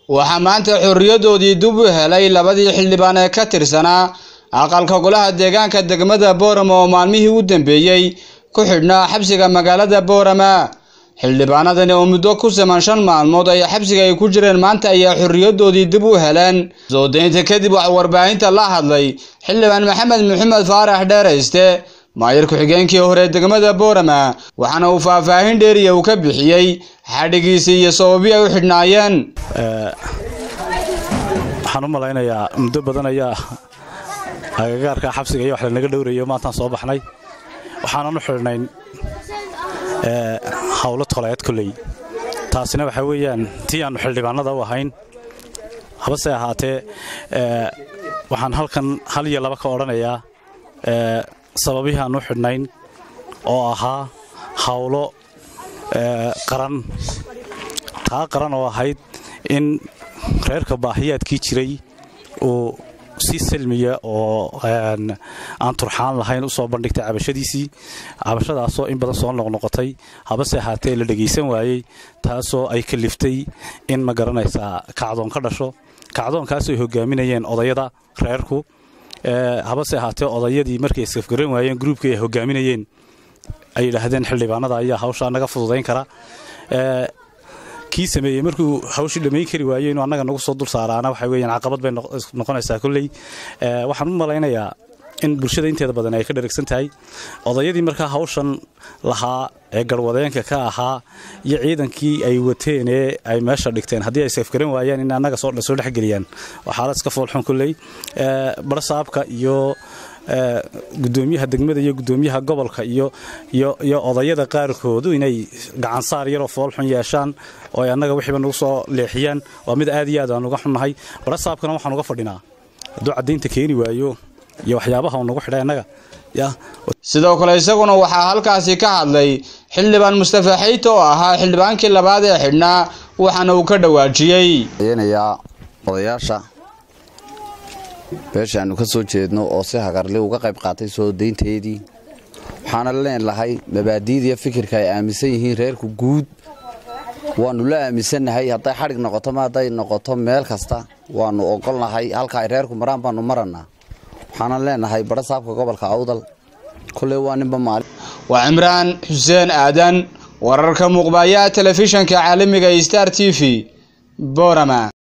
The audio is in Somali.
waxaa maanta xorriyadoodii dib u helay labadii xildhibaan ee ka tirsanaa aqalka golaha deegaanka degmada boorama oo maalmihii u dambeeyey ku xidhnaa xabsiga magaalada boorama xildhibaanadani oo muddo ku siman shan maalmood ay xabsiga ay ku jireen maanta ayaa xorriyadoodii dib u heleen soo daynta kadib waxaa warbaahinta la hadlay xildhibaan maxamed maxamed faarax dheerayste maayir ku-xigeenkii hore degmada boorama waxaana uu faahfaahin dheeriya uu ka bixiyey xadhigiisii iyo sababii ay u xidhnaayeen waxaan u malaynayaa muddo badan ayaa agagaarka xabsiga iyo wax lanaga dhowrayo maantaan soo baxnay waxaanan u xidhnayn howlo toleed koley taasina waxaa weeyaan tii aannu xildhibaanada u ahayn habase ahaatee waxaan halkan hal iyo laba ka odhanayaa sababihii aan u xidhnayn oo ahaa howlo qaran taa qaran oo ahayd in reerka baahiyaadkii jiray uu si salmiya oo aan turxaan lahayn u soo bandhigtay cabashadiisii cabashadaasoo in badan soo noqnoqotay habase ahaatee la dhegaysan waayey taasoo ay kaliftay in ma garanaysaa kacdoon ka dhasho kacdoonkaasoo hogaaminayeen odayada reerku habase ahaatee odayadii markay isafgaran waayeen gruubkii ay hogaaminayeen ay yidhaahdeen xildhibaanada ayaa hawshaa naga fududayn kara kii sameeyey markuu hawshii dhammayn kari waayey inuu annaga nagu soo dul saaraana waxa weeyaan caqabad bay noqonaysaa kolley waxaan u malaynayaa in bulshada inteeda badan ay ka dharagsan tahay odayadii markaa hawshan lahaa ee garwadeenka ka ahaa iyo ciidankii ay wateen ee ay meesha dhigteen haddii ay safgaran waayaan in annaga soo dhexgeliyaan waa xaalad iska foolxun kolley barsaabka iyo gudoomiyaha degmada iyo gudoomiyaha gobolka iyo iyo odayada qaarkoodu inay gacansaar yaroo foolxun yeeshaan oo ay annaga wixiiba nagu soo leexiyaan waa mid aad iyo aad aan uga xunnahay barasaabkana waxaan uga fadhinaa hadduu caddaynta keeni waayo iyo waxyaabaha uu nagu xidhay annaga sidoo kale isaguna waxaa halkaasi ka hadlay xildhibaan mustafa xayto oo ahaa xildhibaankii labaad ee xidhnaa waxaana uu ka dhawaajiyey odayaasha beesha aanu ka soo jeedno oo si hagarli uga qayb qaatay soo daynteedii waxaana leenahay mabaadiidiiyo fikirka ay aaminsan yihiin reerku guud waannu la aaminsannahay hadday xadhig noqoto ma hadday noqoto meel kasta waannu ogolnahay halka ay reerku maraan baannu marannaa waxaanan leenahay badha saabka gobolka awdal koley waa ninba maali waa cimraan xuseen aadan wararka muuqbaaya telefishanka caalamiga star t v borama